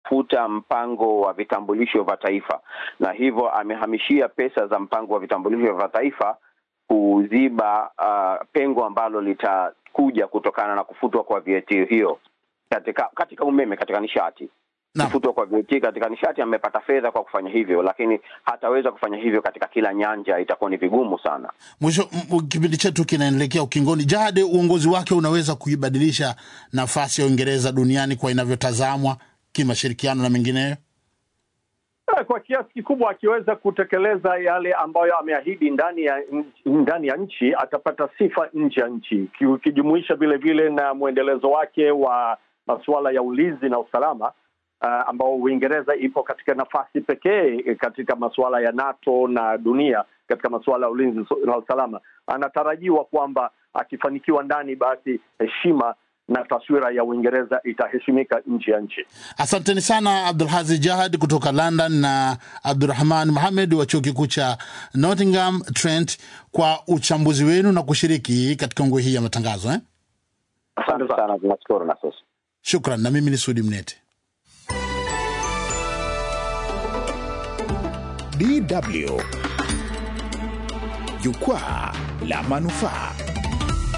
kufuta mpango wa vitambulisho vya taifa, na hivyo amehamishia pesa za mpango wa vitambulisho vya taifa kuziba uh, pengo ambalo litakuja kutokana na kufutwa kwa VAT hiyo katika katika umeme, katika nishati kufutwa kwa VAT katika nishati. Amepata fedha kwa kufanya hivyo, lakini hataweza kufanya hivyo katika kila nyanja, itakuwa ni vigumu sana. Mwisho, m- kipindi chetu kinaelekea ukingoni. Jahade, uongozi wake unaweza kuibadilisha nafasi ya Uingereza duniani kwa inavyotazamwa kimashirikiano na mengineyo? Eh, kwa kiasi kikubwa akiweza kutekeleza yale ambayo ameahidi ndani ya nchi- ndani ya nchi atapata sifa nje ya nchi, Ki- ukijumuisha vile vile na mwendelezo wake wa masuala ya ulinzi na usalama uh, ambao Uingereza ipo katika nafasi pekee katika masuala ya NATO na dunia katika masuala ya ulinzi na usalama. Anatarajiwa kwamba akifanikiwa ndani, basi heshima na taswira ya Uingereza itaheshimika nje ya nchi. Asanteni sana Abdulhazi Jahad kutoka London na Abdurahman Mohamed wa chuo kikuu cha Nottingham Trent kwa uchambuzi wenu na kushiriki katika ngwe hii ya matangazo eh? Asante sana, tunashukuru na sasa. Shukran, na mimi ni Sudi Mnete. DW Jukwaa la Manufaa.